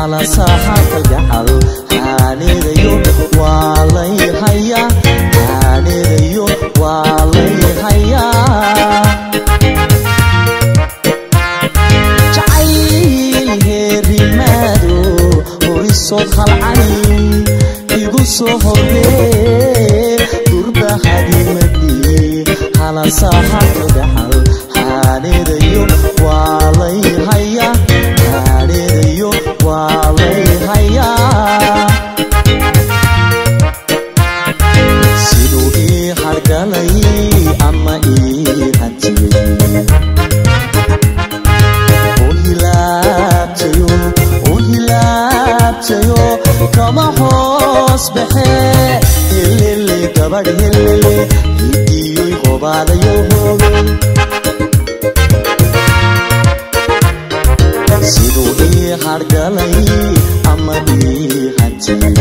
halasaha kalgacal haanidayo waa lay hayaa haanidayo waa lay hayaa jacayl heerimaado horisood halcani igu soo horree durbahadimadii halasaha kalgacal haanidayo waa lay hayaa haanidayo waa lay hayaa siduu ii hargalay ama ii hantiyey hilaabtayo u hilaabtayo kama hoos baxe helele gabadh helele hidiyoy qobaadayo hoogay siduu ii hargalay ama ii hantiyey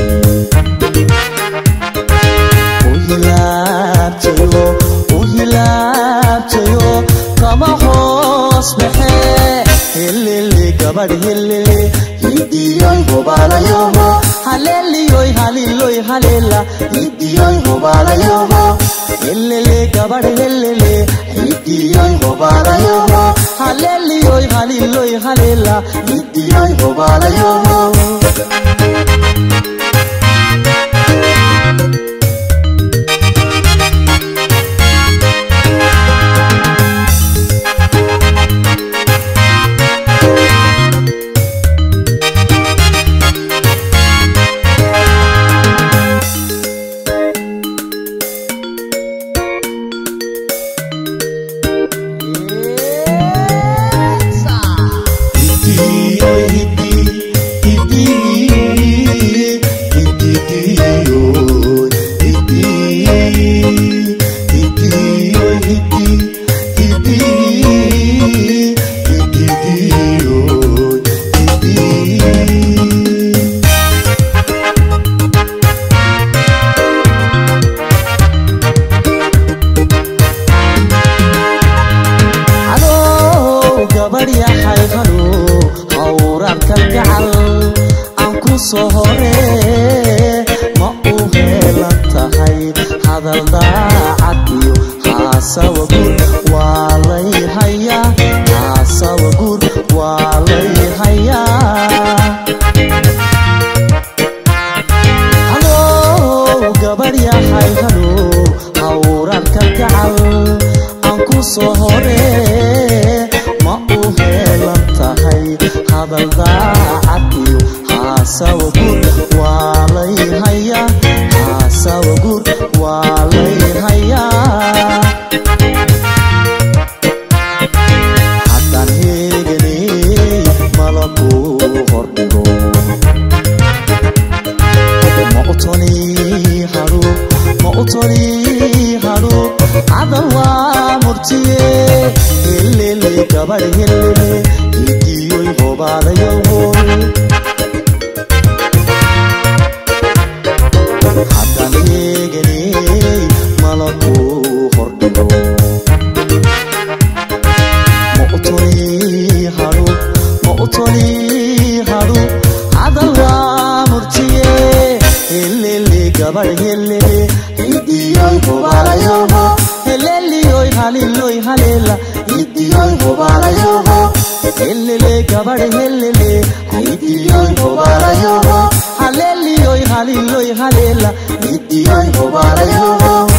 u hilaabtayo u hilaabtayo kama hoos baxe helele gabadh helele hidiyoy hobaalayoho haleliyoy haliloy halela hidiyoy hobaalayoho helele gabadh helele hidiyoy hobaalayoho haleliyoy haliloy halela hidiyoy hobaalayoho Halo, gabadh yahay halo hawraad kalgacal aan ku soo hore ma u heelan tahay hadal daacad iyo haasawa guur waa lay hayaa haasawa guur waa lay hayaa halo gabadh yahay halo hawraad kalgacal aan ku soo hore ma u heelan tahay hadal daacad iyo haasawa guur waa lay hayaa haasawa guur waa lay hayaa haddaan heeganey malaku hordhigo ma u toli hadhu ma u toli hadhu cadan waa murtiye helele gabadh helele hidiyoy hobaadayo hooy haddaan eeganey malaku hordhigo ma u toli hadhu ma u toli hadhu cadan waa murtiye helele gabadh helele hidiyoy hobaalayoho heleliyoy haliloy halela hidiyoy hobaalayoho helele gabadh helele hidiyoy hobaalayoho haleliyoy haliloy halela hidiyoy hobaalayoho